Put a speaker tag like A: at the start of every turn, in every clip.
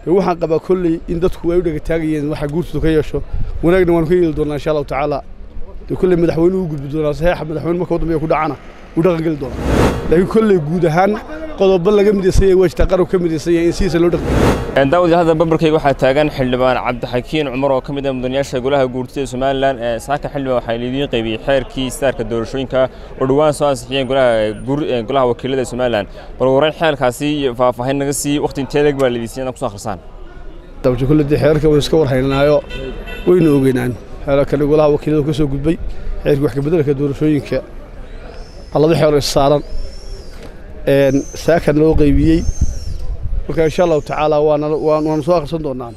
A: waxaan qabaa kolley in dadku ay u dhegataagayeen waxa guurtooda ka yeesho wanaagna waanu ka yeeli doonaa insha allahu tacaala dee kolley madaxweynuhu u gudbi doonaa saxiixa madaxweyne marka waddanbiga ku dhacana uu dhaqan geli doonaa laakiin kolley guud ahaan qodobo laga midaysan yahay waa jirtaa qaranku ka midaysan yahay in sidiisa loo dhaqmi
B: daawadi hadda bambarkayga waxaa taagan xildhibaan cabdixakiin cumar oo ka mid ah mudanayaasha golaha guurtida somalilan ee saaka xildhibaan waxaa liidiin qaybiyey xeerkii istaarka doorashooyinka oo dhowaan soo ansixiyeen golaha golaha wakiilada somalilan bal warrayn xeelkaasi faahfaahin naga sii waqti intee leeg baa lidiisay inaad kusoo akhrisaan
A: dabasho kolley dee xeerarka waynu iska warhaynaayo waynu ogeynaan xeerarkani golaha wakiiladu ka soo gudbay xeerkii wax kabeddelka doorashooyinka laba xeer is saaran saakan loo qaybiyey marka insha allahu tacaala waanu soo akhrisan doonaa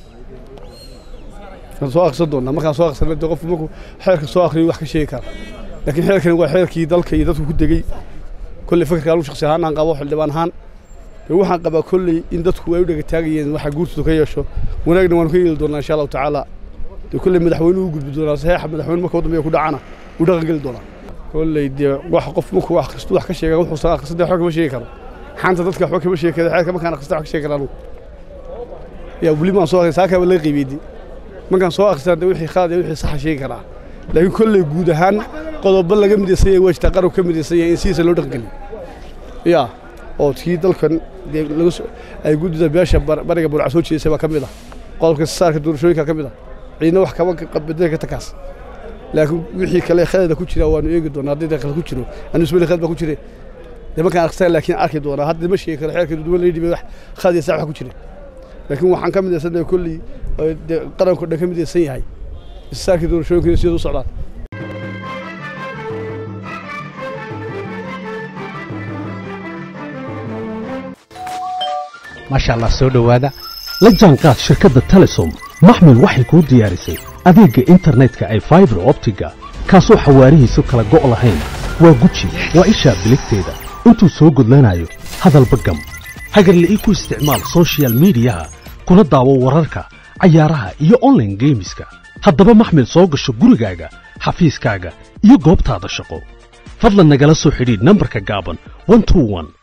A: waan soo akhrisan doonaa markaan soo akhrisana dee qofku markuu xeerka soo akhriyo wax ka sheegi kara laakiin xeerkani waa xeerkii dalka iyo dadku ku degey kolley fikirka anu shakhsi ahaan aan qabo xildhibaan ahaan dee waxaan qabaa kolley in dadku ay u dhegataagayeen waxa guurtooda ka yeesho wanaagna waanu ka yeeli doonaa insha allahu tacaala dee kolley madaxweynuhu u gudbi doonaa saxiixa madaxweyne marka waddanbiga ku dhacana uu dhaqan geli doonaa kolley dee wax qof markuu wax kastu wax ka sheega wuxuusan akhrisan dee waxba kama sheegi karo xanta dadka waxba kama sheegi karo xeerka markaan akhrista wax ka sheegi kara anugu yaa weli maan soo akhrisan saakaaba laga qiibiyey markaan soo akhrisana dee wixii khalad iyo wixii saxa sheegi karaa laakiin kolley guud ahaan qodobo laga midaysan yahay waa jirtaa qaranku ka midaysan yahay in sidiisa loo dhaqangeliyo yaa oo kii dalkan dee laga ay guddida beesha bariga burca soo jeedisay baa ka mid ah qodobka saarka doorashooyinka ka mid ah ciidna wax kama bedeli karta kaas laakiin wixii kale khalada ku jira waanu eegi doonaa haddii dee khalad ku jiro anu ismali khalad baa ku jire dee markaan akhrisana laakiin arki doonaa hadda ma sheegi karo xeerka duduwan la yidhi wax khalad iyo sax wax ku jire laakiin waxaan ka midaysan kolley dee qaranko dhan ka midaysan yahay isaarkii doorashooyinka sida u socdaan
C: maasha allah soo dhowaada la jaanqaad shirkadda telesom maxmil waxay kuu diyaarisay adeegga internetka ay faibar optiga kaasoo xawaarihiisu kala go' lahayn waa guji waa ishaa biligteeda intuu soo gudlanayo hadalba gam hagarle ii ku isticmaal sochial midiyaha kuna daawo wararka cayaaraha iyo onlaine geemiska haddaba maxmil soo gasho gurigaaga xafiiskaaga iyo goobtaada shaqo fadlan nagala soo xidhiidh nambarka gaaban